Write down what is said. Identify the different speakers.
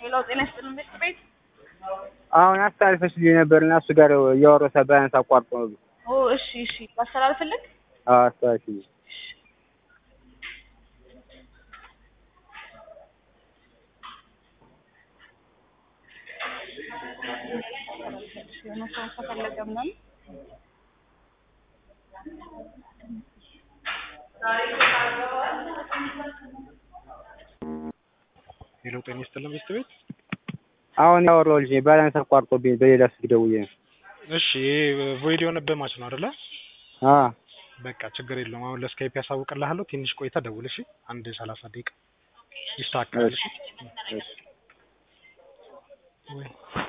Speaker 1: ሌላው ጤና ይስጥልን ቤት ቤት
Speaker 2: አሁን አስተላልፈሽልኝ ነበርና እሱ ጋር እያወራሁ ሳለ ባያንስ አቋርጦ ነው።
Speaker 1: ኦ እሺ እሺ ላስተላልፍልህ
Speaker 2: አዎ አስተላልፊልኝ።
Speaker 1: የሆነ ሰው ከፈለገ ምናምን
Speaker 3: ሄሎ ጤና ይስጥልን ቤት ቤት
Speaker 2: አሁን ያወራው ልጅ ባላንስ አቋርጦብኝ በሌላ ስልክ ደውዬ ነው።
Speaker 3: እሺ ይሄ ቮይድ የሆነበት ማች ነው አይደለ?
Speaker 2: አዎ
Speaker 3: በቃ ችግር የለውም። አሁን ለስካይፕ ያሳውቅልሃለሁ። ትንሽ ቆይታ ደውል እሺ። አንድ ሰላሳ ደቂቃ ይስተካከላል። እሺ ወይ